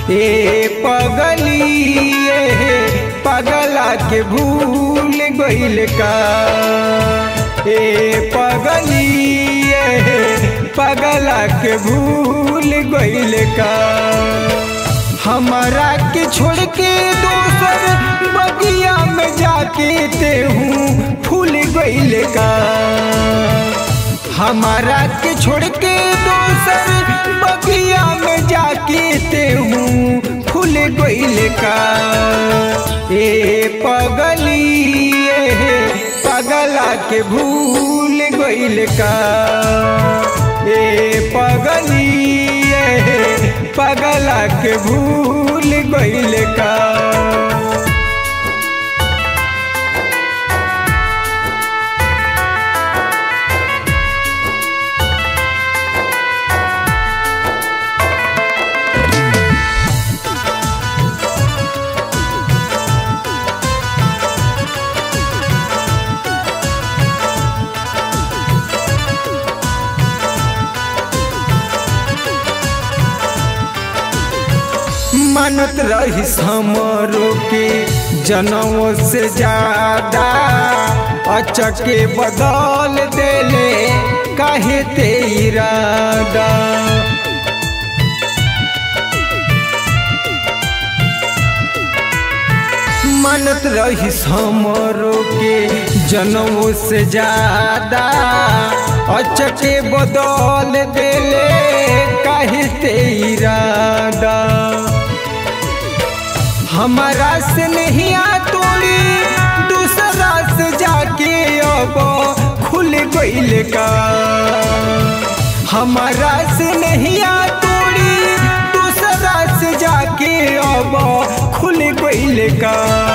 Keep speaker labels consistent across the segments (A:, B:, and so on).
A: ए पगली ए पगला के भूल गइल का ए पगली ए पगला के भूल गइल का हमारा के छोड़ के दोसर बगिया में जाके ते हूँ फूल गइल का हमारा के छोड़ के दोसर बगिया में जाके ते हूँ फूल गइल का ए पगली ए पगला के भूल गइल का ए पगली ए पगला के भूल गइल का मानत रही हमरो के जनों से ज्यादा अचके बदल देले काहे ते इरादा मानत रही हमरो के जनों से ज्यादा अचके बदल देले काहे ते इरादा हमारा से नहीं आ तोड़ी दूसरा से जाके अब खुल गइल का हमारा से नहीं आ तोड़ी दूसरा से जाके अब खुल गइल का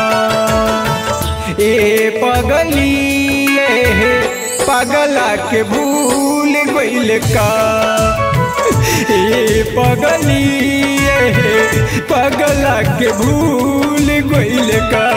A: ए पगली ए पगला के भूल गइल का ए पगली ए पगला के भूल गइल का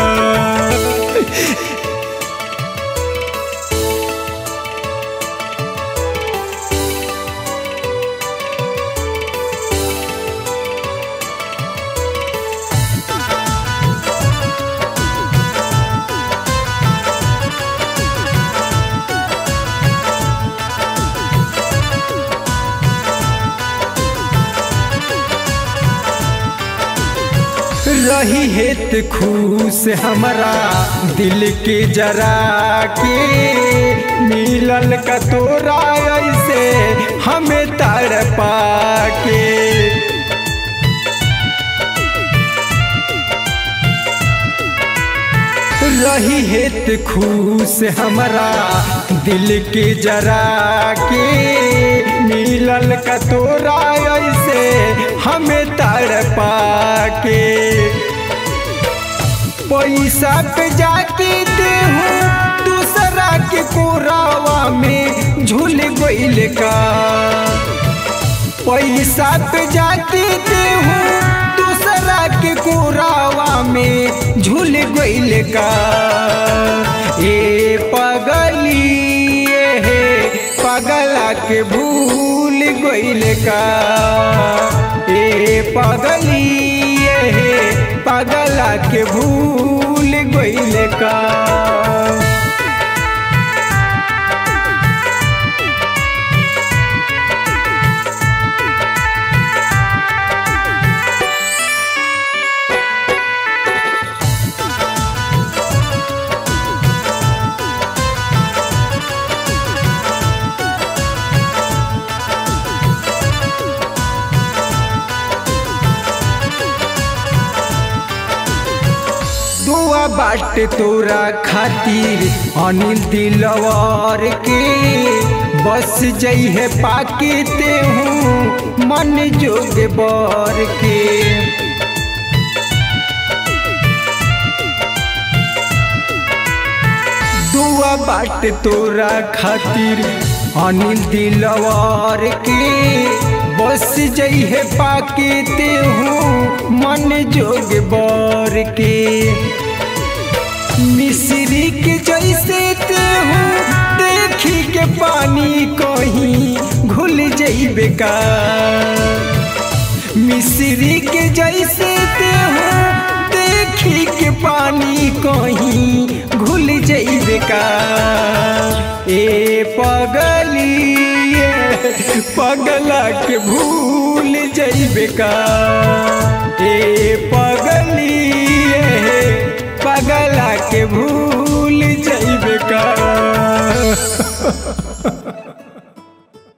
A: रही हेत खुश हमारा दिल के जरा के मिलल का तोरा ऐसे हमें तर पाके रही हेत खुश हमारा दिल के जरा के मिलल का तोरा ऐसे हमें तर पाके पैसा पे जाके देहूँ दूसरा के कोरावा में झूल गइल का पैसा पे जाके देहूँ दूसरा के कोरावा में झूल गइल का ए पगली ए पगला के भूल गइल का ए पगली ए पगला के भूल गइल का दुआ बाट तोरा खातिर अनिल दिलवर के बस जइहे पाके ते हूँ मन जोग बर के दुआ बाट तोरा खातिर अनिल दिलवर के बस जइहे पाके ते हूँ मन जोग बर के मिश्री के जैसे ते हूँ देखी के पानी कहीं घुल जइबे का मिश्री के जैसे ते हो देखी के पानी कहीं घुल जइबे का ए पगली ए पगला के भूल जइबे का ए पगली ए पगला के भूल जइबे का